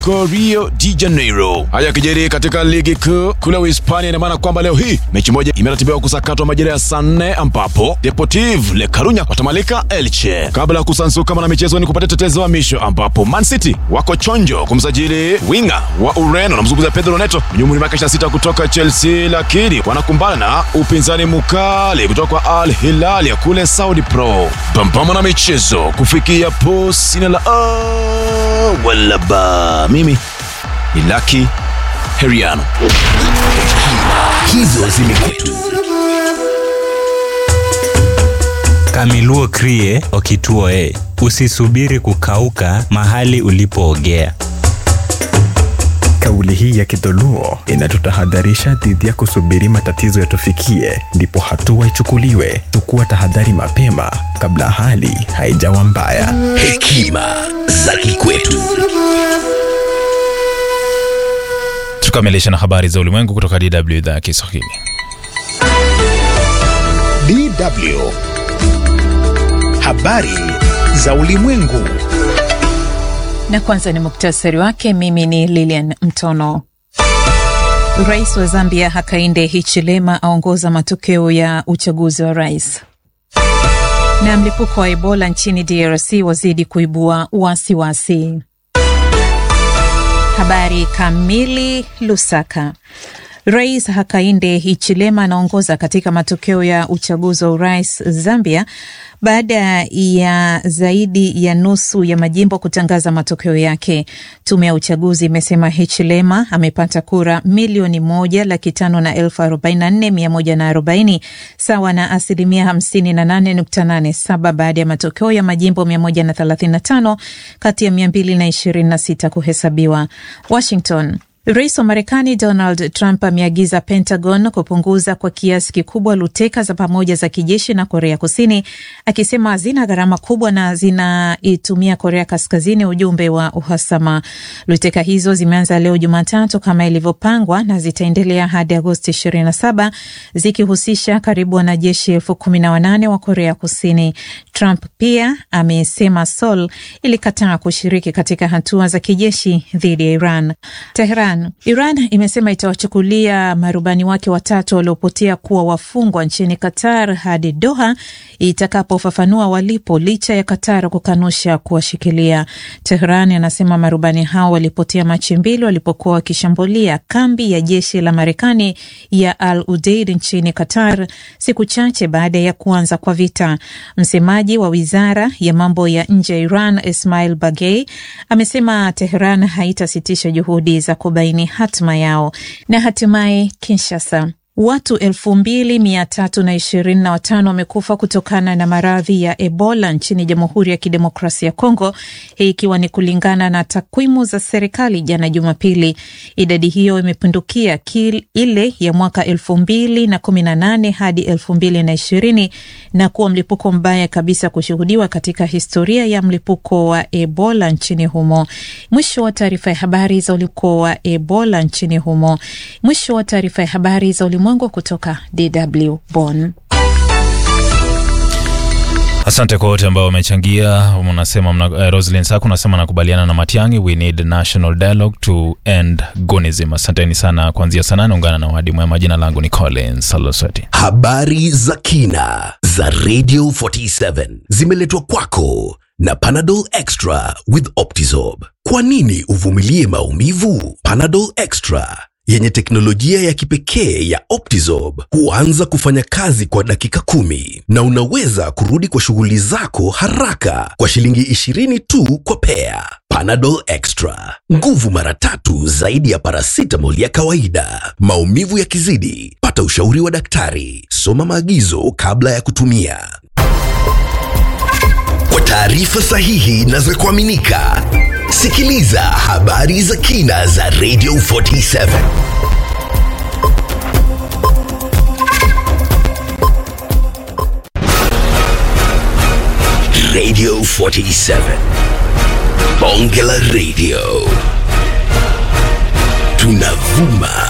Rio de Janeiro. Haya yakijiri katika ligi kuu kule Uhispania, ina maana kwamba leo hii mechi moja imeratibiwa kusakatwa majira ya saa nne ambapo Deportive Le Corunya watamalika Elche. Kabla ya kusansuka na michezo, ni kupata tetezi wa misho ambapo Man City wako chonjo kumsajili winga wa Ureno, namzungumza Pedro Neto mwenye umri miaka 26 kutoka Chelsea, lakini wanakumbana na upinzani mkali kutoka kwa Al Hilal ya kule Saudi Pro. Pambana na michezo kufikia po sina la oh, wala ba mimi ni Lucky Heriano. Hizo zimekwetu. Kamiluo Krie Okituo e, usisubiri kukauka mahali ulipoogea. Kauli hii ya Kidholuo inatutahadharisha dhidi ya kusubiri matatizo yatufikie ndipo hatua ichukuliwe. Chukua tahadhari mapema kabla hali haijawa mbaya. Hekima za kikwetu. Tukamilisha na habari za ulimwengu kutoka DW idhaa ya Kiswahili. DW. Habari za ulimwengu. Na kwanza ni muktasari wake. Mimi ni Lilian Mtono. Rais wa Zambia Hakainde Hichilema aongoza matokeo ya uchaguzi wa rais. Na mlipuko wa Ebola nchini DRC wazidi kuibua wasiwasi. Habari kamili. Lusaka. Rais Hakainde Hichilema anaongoza katika matokeo ya uchaguzi wa urais Zambia baada ya zaidi ya nusu ya majimbo kutangaza matokeo yake. Tume ya uchaguzi imesema Hichilema amepata kura milioni moja laki tano na elfu arobaini na nne mia moja na arobaini sawa na asilimia hamsini na nane nukta nane saba baada ya matokeo ya majimbo mia moja na thelathini na tano kati ya mia mbili na ishirini na sita kuhesabiwa. Washington. Rais wa Marekani Donald Trump ameagiza Pentagon kupunguza kwa kiasi kikubwa luteka za pamoja za kijeshi na Korea Kusini, akisema hazina gharama kubwa na zinaitumia Korea Kaskazini ujumbe wa uhasama. Luteka hizo zimeanza leo Jumatatu kama ilivyopangwa na zitaendelea hadi Agosti 27 zikihusisha karibu wanajeshi elfu kumi na wanane wa Korea Kusini. Trump pia amesema Seoul ilikataa kushiriki katika hatua za kijeshi dhidi ya Iran. Tehran Iran imesema itawachukulia marubani wake watatu waliopotea kuwa wafungwa nchini Qatar hadi Doha itakapofafanua walipo, licha ya Qatar kukanusha kuwashikilia. Tehran anasema marubani hao walipotea Machi mbili walipokuwa wakishambulia kambi ya jeshi la Marekani ya Al Udeid nchini Qatar, siku chache baada ya kuanza kwa vita. Msemaji wa wizara ya mambo ya nje ya Iran Ismail Bagei amesema Tehran haitasitisha juhudi za kubaini hatima yao. Na hatimaye Kinshasa, watu elfu mbili mia tatu na ishirini na watano wamekufa kutokana na maradhi ya Ebola nchini Jamhuri ya Kidemokrasia ya Kongo, hii ikiwa ni kulingana na takwimu za serikali jana Jumapili. Idadi hiyo imepindukia ile ya mwaka elfu mbili na kumi na nane hadi elfu mbili na ishirini na kuwa mlipuko mbaya kabisa kushuhudiwa katika historia ya mlipuko wa Ebola nchini humo. Mwisho wa taarifa ya habari za ulipuko wa Ebola nchini humo. Mwisho wa taarifa ya habari za ulimwengu kutoka DW Bonn. Asante kwa wote ambao wamechangia. Unasema mna, uh, Roslyn Saku unasema nakubaliana na Matiangi, we need national dialogue to end gonism. Asanteni sana kuanzia sana, naungana na wadi mwema. Jina langu ni Collins Salosweti. Habari za kina za Radio 47 zimeletwa kwako na Panadol Extra with Optizorb. Kwa nini uvumilie maumivu? Panadol Extra yenye teknolojia ya kipekee ya Optizorb huanza kufanya kazi kwa dakika kumi na unaweza kurudi kwa shughuli zako haraka kwa shilingi 20 tu kwa pea. Panadol Extra, nguvu mara tatu zaidi ya paracetamol ya kawaida. Maumivu yakizidi, pata ushauri wa daktari. Soma maagizo kabla ya kutumia. Kwa taarifa sahihi na za kuaminika, sikiliza habari za kina za Radio 47. Radio 47. Bonge la Radio. Tunavuma